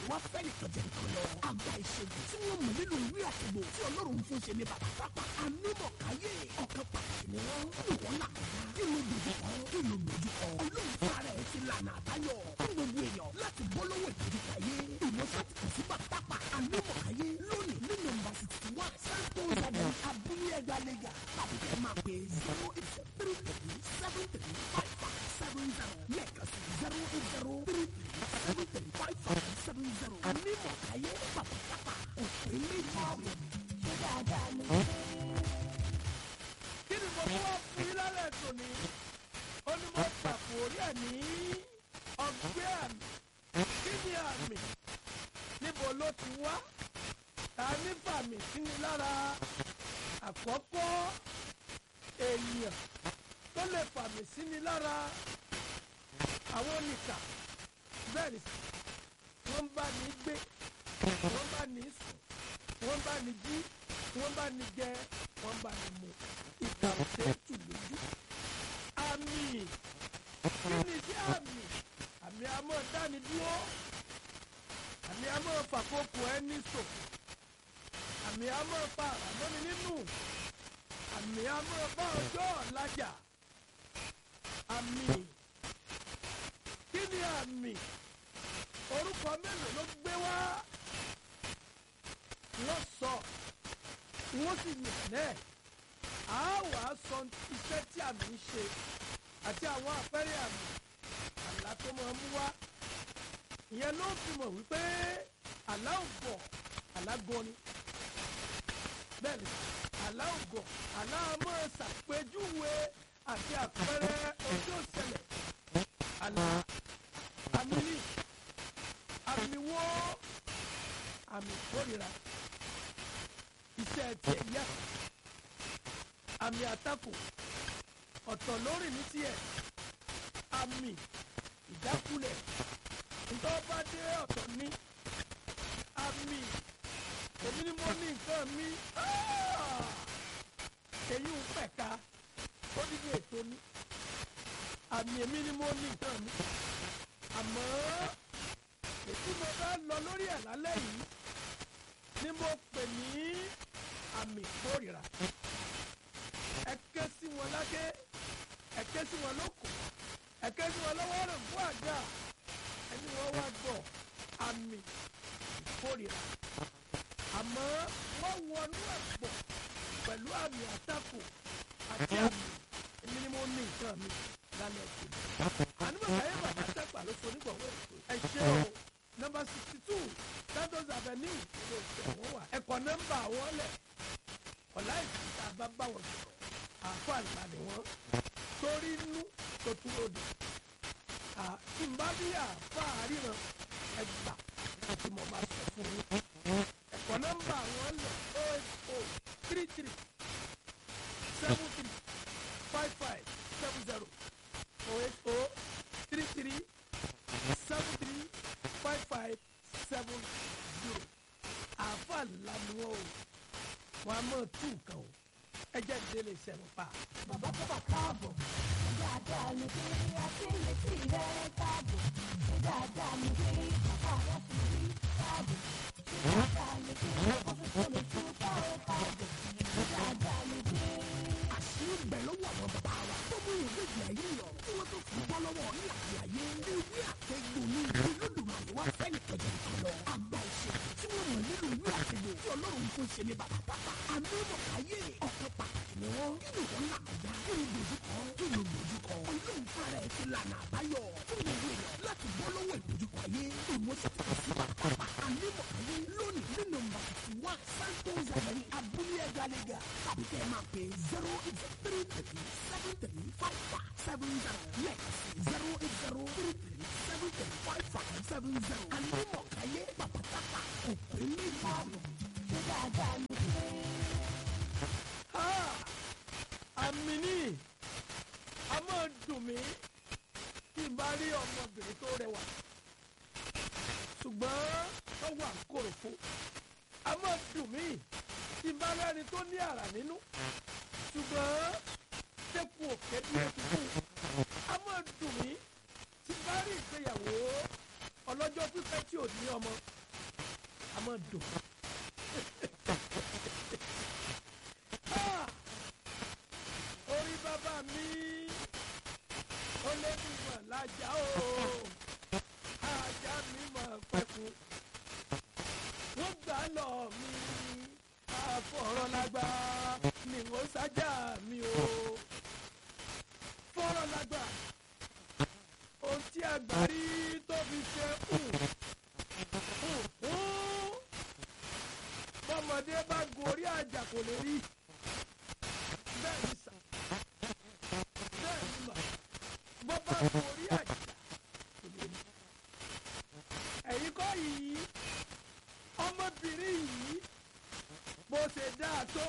wá fẹ́ nìkan jẹ nǹkan lọ. àgbà ìṣègùn tí wọ́n mọ̀ nínú ìwé àtìgbò tí ọlọ́run fún ṣe ní bàbá pápá. anímọ̀káyé ọ̀kan pàtàkì ni wọ́n. ìwọ́n là kọjá kí ló dojúkọ kí ló dojúkọ. ọlọ́run fara ẹ̀ ti lànà àbáyọ fún gbogbo èèyàn láti bọ́ lọ́wọ́ ìdojúkayé. ìwọ́sẹ̀ ti kàn sí bàbá pápá. anímọ̀káyé lónìí ní nọ́mbà sixty one santos avenue abúlé ẹgbẹ́ àlejò tàbí kẹ́ máa pè zero eight three three seven three five five seven zero lẹ́ẹ̀kan sí zero eight zero three three seven three five five seven zero anímọ̀káyé bàbá pápá òpè méjì. ṣé dáadáa ni. kí ni mo mú wá fún yín lálẹ́ tòní ó ní mo pàpò orí ẹ̀ ní ọgbẹ́ àmì kí ni àmì níbo ló ti wá ta ní fàmì sí ni lára àkọ́kọ́ èèyàn tó lè fàmì sí ni lára àwọn oníkà bẹ́ẹ̀ ni wọ́n bá ní gbé wọ́n bá ní sùn wọ́n bá ní jí wọ́n bá ní jẹ wọ́n bá ní mu ìkà òṣè tù lójú. àmì kí ni sí àmì àmì àmọ́ dáni dúró àmì àmọ́ fàkókò ẹni sòfò àmì àmọ́ fa àràmọ́ni nínú àmì àmọ́ bá ọjọ́ ọ̀làjà àmì kí ni àmì orúkọ mélòó ló gbé wá wọ́n sọ wọ́n sì yàn náà á wà á sọ iṣẹ́ tí àmì ń ṣe àti àwọn àpẹẹrẹ àmì àlá tó máa mú wá ìyẹn ló fi mọ̀ wípé àlá ògọ̀ àlá gan ni bẹ́ẹ̀ ni àlá ògọ̀ àlá máa ṣàpèjúwe àti àpẹẹrẹ ojú òṣẹlẹ̀ àlá àmì ní àmì wo àmì ìkórira iṣẹ́ tiẹ̀ yá àmì àtakò ọ̀tọ̀ lórí ní tiẹ̀ àmì ìdákulẹ̀ ntọ́ bá dé ọ̀tọ̀ ní àmì èmi ni mo ní nǹkan mi èyí ń pẹ̀ka ó dídí ètò ní àmì èmi ni mo ní nǹkan mi àmọ́ ètí mo bá lọ lórí ẹ̀ lálẹ́ yìí ni mo pè ní àmì ìkórìíra ẹ ké sí wọn lákè ẹ ké sí wọn lóko ẹ ké sí wọn lọ́wọ́ rẹ̀ fún àga ẹni wọ́n wá gbọ́ àmì ìkórìíra àmọ́ wọ́n wọnú ẹ̀pọ̀ pẹ̀lú àmì àtakò àti àmì èmi ni mo ní nǹkan mi lálẹ́ ìkórìíra ànímọ̀ káyé bàbá tẹ́pà ló so nígbàwọ́ ẹ̀ ṣe o nọmba sixty two santos avenue ló ṣe wọ́n wà ẹ̀kọ́ nọmba wọn lẹ̀ ọ̀la ìsìta bá bá wọn sọ̀rọ̀ àfọ àlùbá ni wọ́n torí inú tó tún lòdì tí n bá bí àfa àríran ẹgbà àti mo máa sọ fún yín ẹ̀kọ́ nọmba wọn lẹ̀ o eight o three three seven three five five seven zero o eight o three three seven three five five seven zero àáfà ńlá ni wọn o wọn a máa tú nǹkan o ẹ jẹ́ ìdílé ìṣẹ̀lẹ̀ pa. bàbá tó bá káàbọ̀ dáadáa ni pé akínyẹ̀tì rẹ̀ káàbọ̀ dáadáa ni pé bàbá wa ti rí káàbọ̀ dáadáa ni pé ọ̀fíìsì lè tún káwọ́ káàbọ̀ dáadáa ni pé. àṣírí ń bẹ lọ́wọ́ àwọn bàbá wa tó mú ìwé ìgbé ayé lọ tí wọ́n tó fi bọ́ lọ́wọ́ ní àti ayé ewé àtẹ̀gbò ní olódùmarè wá fẹ́ni kẹjọ kan lọ àgbà ìṣègùn tí wọ́n mọ̀ nínú ìwé àtẹ̀gbò tí ọlọ́run fún ṣe ní bàbá pápá àmúmọ̀ ayé ọ̀kan pàtàkì ni wọ́n kí ni wọ́n là kọjá kí ni dojúkọ kí ni dojúkọ ọlọ́run fara ẹ̀ ti lànà àbáyọ fún gbogbo èèyàn láti bọ́ lọ́wọ́ ìdojúkọ ayé ìmọ̀ṣẹ́ ti sí bàbá pápá àmúmọ̀ ayé lónìí ní nọ́mbà fifty one santos avenue abúlé ẹ̀gá lẹ́gà tàbí kẹ́ ẹ máa pè zero eight three three seven three five five seven zero lẹ́ẹ̀kan sí zero eight zero three three seven three five five seven zero àmúmọ̀ ayé bàbá pápá òpè méjì. ṣé dáadáa ni pé. Ah! àmì ní a máa dùn mí tí n bá rí ọmọbìnrin tó rẹwà ṣùgbọ́n tó wà kòròfo a máa dùn mí tí n bá rẹ́ni tó ní àrà nínú ṣùgbọ́n tẹ́kù òkè bí ó ti kú a máa dùn mí tí n bá rí ìgbéyàwó ọlọ́jọ́ pípẹ́ tí ò ní ọmọ a máa dùn. Ah! orí bàbá mi ó lé mi mọ̀ lájà o ajá mi mọ̀ pẹ̀kú wọ́n gbà lọ mi àfọ̀rọ̀lágbá ni wọ́n sájà mi o fọ̀rọ̀lágbá ohun tí àgbà rí tó fi ṣe hùn hùn hùn bọ́mọdé bá gun orí àjà kò lè rí bẹ́ẹ̀ ni sà bẹ́ẹ̀ ni mà bọ́ bá gun orí àjà kò lè rí ẹ̀yin kọ́ yìí ọmọbìnrin yìí bó ṣe dáa tó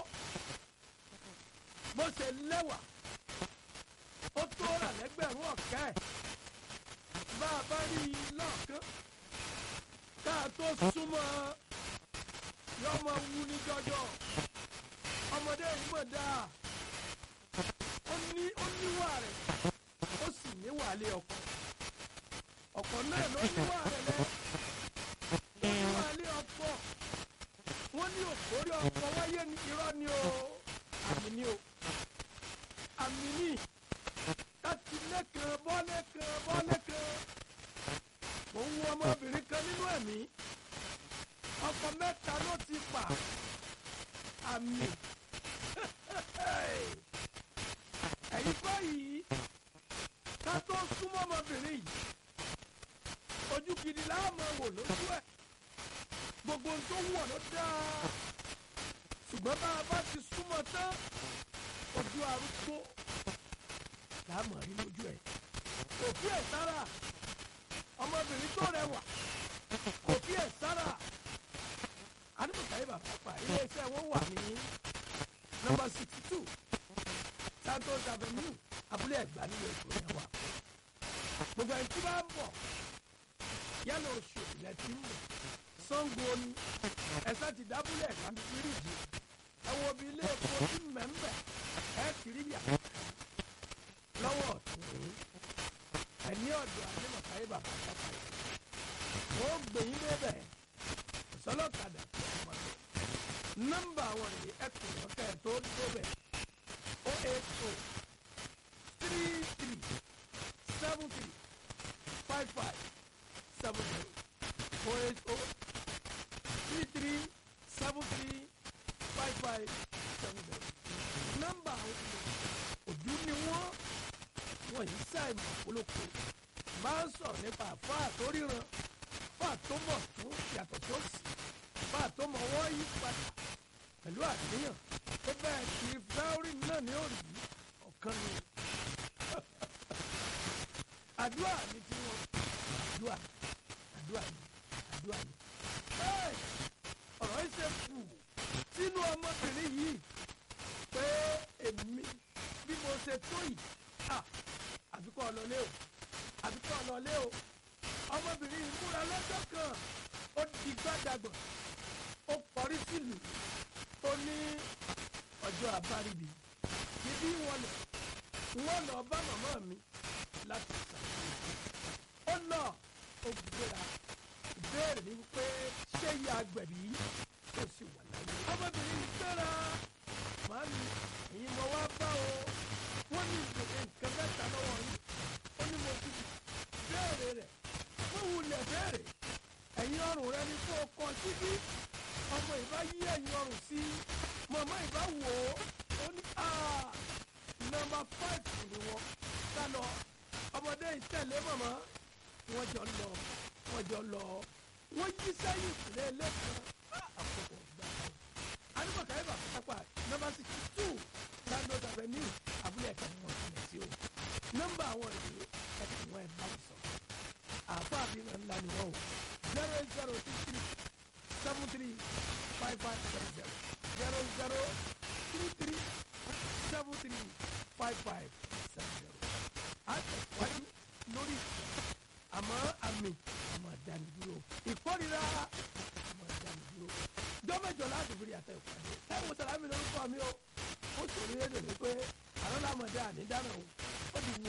bó ṣe lẹ́wà ó tó rà lẹ́gbẹ̀rún ọ̀kẹ́ ẹ̀ bá a bá rí i lọ́ọ̀kán ká a tó súnmọ́ yọmọ wu ní jọjọ ọmọdé yìí mọ̀ dáa ó ní ó níwà rẹ̀ ó sì níwà lé ọkọ ọkọ náà ló níwà rẹ̀ lẹ́ ó níwà lé ọkọ wọ́n ní òkórí ọkọ wáyé ní irọ́ ni o àmì ni o àmì ni láti lẹ́kàn bọ́lẹ́kàn bọ́lẹ́kàn mo ń wo ọmọbìnrin kan nínú ẹ̀mí ọkọ mẹ́ta ló ti pa àmì ẹ̀yin kọ́ yìí ká tó súnmọ́ ọmọbìnrin yìí ojú gidi láàmú wò lójú ẹ̀ gbogbo ohun tó wọ̀ ló dáa ṣùgbọ́n bá a bá ti súnmọ́ tán ojú arúgbó láàmú rí lójú ẹ̀ kò fi ẹ̀ sára ọmọbìnrin tó rẹwà kò fi ẹ̀ sára adébùsáyé bàbá pa iléeṣẹ́ wọn wà ní nọ́mbà sixty two santos avenue abúlé ẹ̀gbá nílùú èkó yẹn wà gbogbo ẹni tí bá ń bọ̀ yálà oṣù ilẹ̀ tí ń bọ̀ sango ni ẹ̀sẹ̀ ti dábúlé ẹ̀ka ní fíríjì ẹ wo bí ilé epo tí mẹ́ńbẹ̀ ẹ̀ kiri yà lọ́wọ́ ọ̀tún ẹni ọ̀dọ̀ adébùsáyé bàbá pa wọ́n gbẹ̀yìn débẹ̀ sọlọ́kadà tó ọmọ lọ. nọ́mbà wọn yìí ẹ kò wọ́n kẹ́ ẹ tó débẹ̀ o eight o three three seven three five five seven zero o eight o three three seven three five five seven zero. nọ́mbà àwọn òdú ni wọ́n wọ́n yìí sáì mọ̀ polówó máa ń sọ̀rọ̀ nípa àfáà tó ríran fáà tó mọ̀ tó yàtọ̀ tó sì fáà tó mọ̀ wọ́n yí padà pẹ̀lú àníyàn tó bẹ́ẹ̀ kí fẹ́ọ́rì náà ní òrì ọ̀kan ni àdúrà ni tí wọ́n àdúrà àdúrà ni àdúrà ni bẹ́ẹ̀ ọ̀rọ̀ yìí ṣe kù sínú ọmọbìnrin yìí pé èmi bí mo ṣe tó yìí àbíkọ́ ọlọ́lé o àbíkọ́ ọlọ́lé o ọmọbìnrin yìí múra lọ́jọ́ kan ó di gbàdàgbọ̀n ó kọrí sílùú ó ní ọjọ́ àbáríbi níbí wọn lọ wọn lọ bá màmá mi láti ṣàkóso ó lọ ó gbéra ìbéèrè ni wípé ṣé ìyá agbẹ̀bí tó sì wà láyé ọmọbìnrin yìí gbéra màá ní ẹ̀yin mo wá bá o wọ́n ní ìgbèrè nǹkan mẹ́ta lọ́wọ́ yín ó ní mo ti béèrè rẹ̀ fún wulẹ̀ béèrè ẹ̀yin ọrùn rẹ ni kó o kọ síbí ọmọ ìbá yí ẹ̀yin ọrùn sí màmá ìbá wò ó ó ní nọ́mbà fáìfù ni wọ́n sá lọ ọmọdé ìtẹ̀lé màmá wọ́n jọ lọ wọ́n jọ lọ wọ́n yí sẹ́yìn ìpínlẹ̀ lẹ́kọ̀ọ́ àkókò gbà ọ́ alùpùpù ayé bàbá pápá nọ́mbà sixty two landlord avenue abúlé ẹ̀ka ni wọ́n tilẹ̀ sí o nọ́mbà àwọn ìlú ẹ̀ka wọn ẹ̀ bá sọ àpá àbínà ńlá ni wọ́n o zero eight zero six three seven three five five seven zero zero zero three three seven three five five seven zero àtẹ̀wájú lórí ìfẹ́ àmọ́ àmì àmọ́ àdánidúró ìkórira àmọ́ àdánidúró jọ́mẹ́jọ láti fi àtẹ ìpàdé táwọn sàlámì lórúkọ mi o ó sòrí rédíò ní pé àrọ́lámọ̀dé ànídànà o ó ti wù